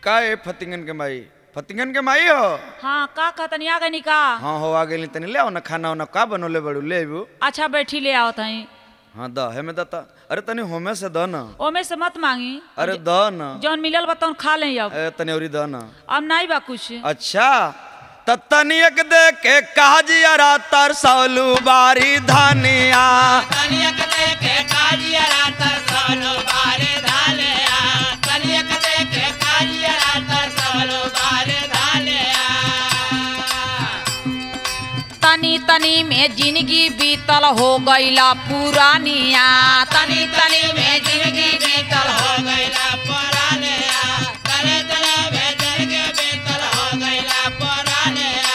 का ए फतिंगन के माई फतिंगन के माई हो हाँ का कहतनी आ गई का हाँ हो आ गेली तनी ले आओ ना खाना वाना का बनोले बड़ू ले अबू अच्छा बैठी ले आओ तही हाँ द है में दता अरे तनी होमे से द ना ओमे से मत मांगी अरे द ना जौन मिलल बा तौन खा ले अब ए तनी औरी द ना अब नहीं बा कुछ अच्छा त तनियक दे के काजियारा तरसौलू बारी धनिया कनियक देखे काजियरा तरसलो बारे धालिया कनियक देखे काजियरा तरसलो बारे धालिया तनी तनी में जिंदगी बीतल हो गईला पुरानिया तनी तनी में जिंदगी बीतल हो गईला पुरानिया तने तने में जिंदगी बीतल हो गईला पुरानिया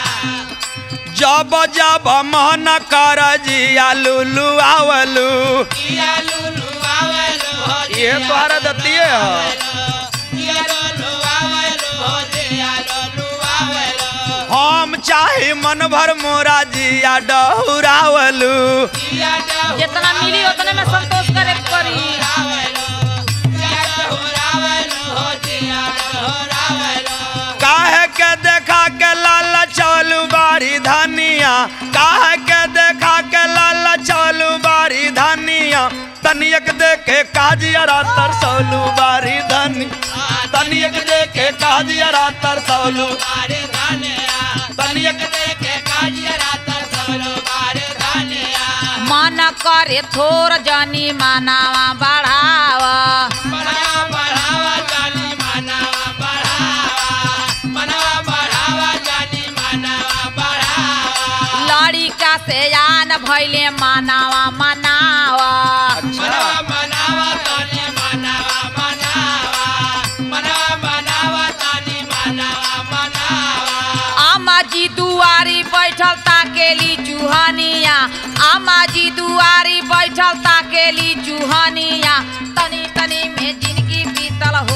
जब जब मन कर जिया लुलू आवलू जिया लुलु आवेलो हो ये तोहरा दतिये ह जिया लुलु आवेलो हो जिया लुलु आवेलो हम चाहे मन भर मोरा जिया डहुरावलू जिया डहुरावेलो जितना मिली उतने में संतोष करे के पड़ी जिया डहुरावेलो हो जिया डहुरावेलो काहे के देखा के लाल चलू बारी धनिया काहे के देखा के लाल चलू बारी धनिया तनियक देखे काजियारा तरसौलू बारी धनी तनियक देखे काजियारा तरसौलू बारे धानिया तनियक देखे काजियरा तरसलो बारे धानिया मन करे थोर जनी मानावा बढ़ावा बढ़ावा बढ़ावा जानी मानवा बढ़ावा मनवा बढ़ावा जानी मानवा बढ़ावा लड़िका से आन भैले मानावा मनावा मनवा मनावा तानी मानवा मनावा मनवा मनावा तानी मानवा मनावा आमा जी दुआरी बैठल ताकेली चूहनिया आमा जी दुआरी बैठल ताकेली चूहनिया तनी तनी में जिंदगी बीतल हो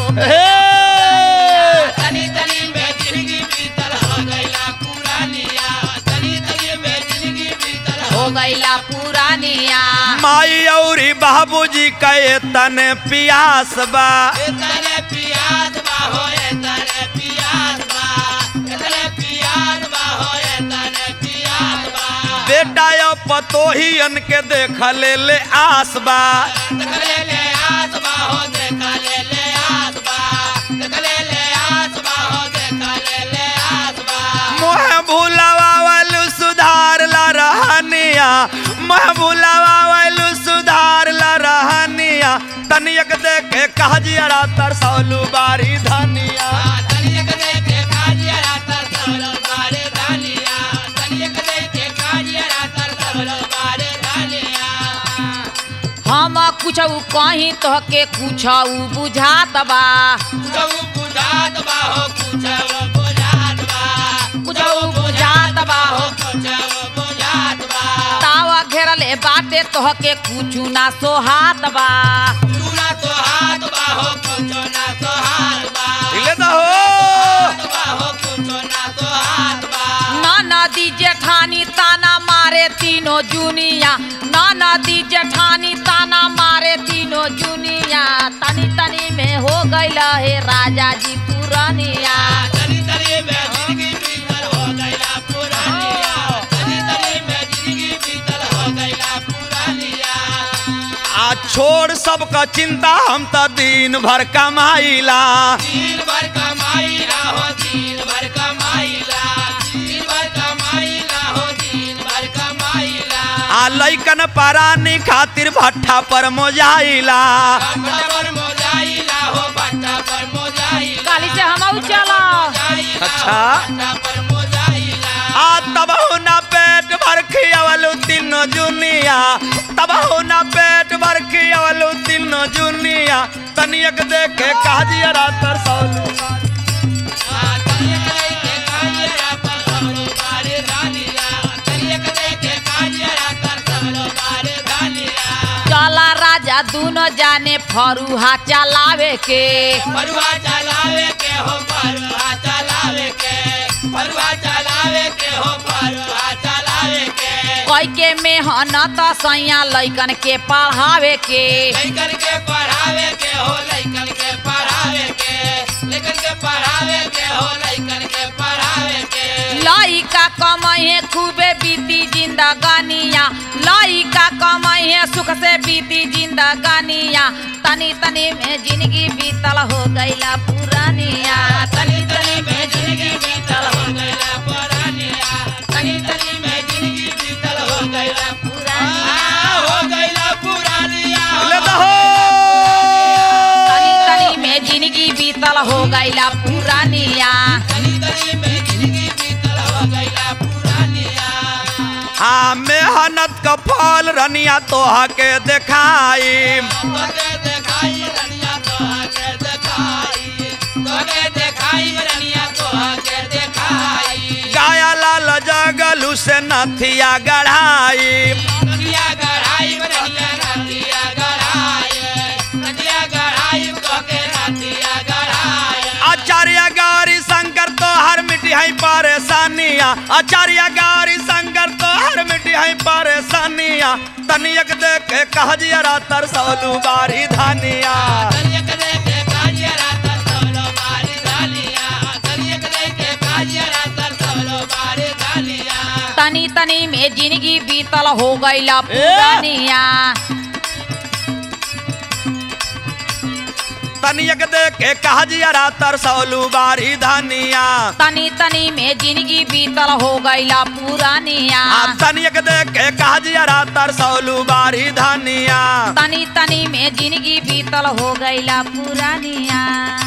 तनी तनी में जिंदगी बीतल हो गईला पुरानिया तनी तनी में जिंदगी बीतल हो हो गईला पुरानिया माई औरी बाबूजी कहे तने पियास बा एतने पियास बा हो एतने पियास बा एतने पियास बा हो एतने पियास बा बेटा यो पतोहियन के देख ले ले आस बा देखले ले आस बा हो देखले ले आस बा देखले ले आस बा हो देखले ले आस बा मोह भूलावालू सुधार ला रहनिया मोह भूलावालू सुधार ला रहनिया तनियक देखे काजियारा तरसौलू बारी धनिया तनियक देखे काजिया तरसलो बारे धानिया तनियक देखे काजिया तरसलो बारे धानिया हम कुछ कहीं तो के कुछ बुझात बा कुछऊ बुझात बा हो कुछऊ बुझात बा कुछऊ बुझात बा हो कुछऊ बुझात बा तावा घेरले बाटे तो के कुछ ना सोहात बा चूना तो हाथ बा हो कुछो ना तो हाथ बा हिले दा हो हाथ बा हो कुछो ना तो हाथ बा ना नदी जेठानी ताना मारे तीनों जुनिया ना नदी जेठानी ताना मारे तीनों जुनिया तनी तनी में हो गईल हे राजा जी पुरानिया तनी तनी में जिंदगी बीतल हो गईला पुरानिया तनी तनी में जिंदगी बीतल हो गईला पुरानिया आ छोड़ सबका चिंता हम त दिन भर कमाइला दिन भर कमाईला हो दिन भर कमाईला दिन भर कमाईला हो दिन भर कमाईला आ लैकन परानी खातिर भट्ठा पर मोजाइला बट्टा पर मोजाइला हो बट्टा पर मोजाइला काली से हम चला अच्छा। बट्टा पर मोजाइला आ तब ना पेट भर खियावलू तीनों जुनिया तब ना पेट भर खियावलू तीनों जुनिया तनियक देखे काजियारा तरसौलू तनियक देखे काजिया पर सबलो बारे धानिया तनियक देखे काजिया पर सबलो बारे धानिया चला राजा दोनों जाने फरुहा चलावे के परुआ चलावे के हो परुआ चलावे के परुआ चलावे के हो परुआ चलावे के कई के मेहनत सैया लैकन के पढ़ावे के लइकन के पढ़ावे के हो लइकन के पढ़ावे के लइकन के पढ़ावे के हो लइकन के पढ़ावे के लइका कमाइहे खूबे बीती जिंदगानिया लइका कमाइहे सुख से बीती जिंदगानिया तनी तनी में जिंदगी बीतल हो गईला पुरानिया तनी तनी में जिंदगी बीतल हो गईला पुरानिया तनी तनी में जिंदगी बीतल हो गईला पुरानिया हो गईला पुरानिया ले दहो तनी तनी में जिंदगी बीतल हो गईला पुरानिया तनी तनी में जिंदगी बीतल हो गईला पुरानिया हाँ मेहनत का फल रनिया तोहा के देखाई तोके देखाई रनिया तोहके देखाई तोके देखाई रनिया तोहके देखाई गाया लाल जगलू से नथिया गढ़ाई नदिया गढ़ाई रनिया नदिया गढ़ाई नदिया गढ़ाई तोके नदिया गढ़ाई आचार्य गारी शंकर तो हर मिट्टी है परेशानिया आचार्य गारी शंकर तो हर मिट्टी है परेशानिया तनियक देख के कह जियरा तरसौलू बारी धानिया तनियक देखे काजियरा तर सवलो बारी धालिया तनियक देखे काजियरा तर सवलो बारी धालिया तनी तनी में जिंदगी बीतल हो गईला पुरानिया तनियक देख के कह जियरा तरसौलू बारी धानिया तनी तनी में जिंदगी बीतल हो गईला पुरानिया आ तनियक देख के कह जियरा तरसौलू बारी धानिया तनी तनी में जिंदगी बीतल हो गईला पुरानिया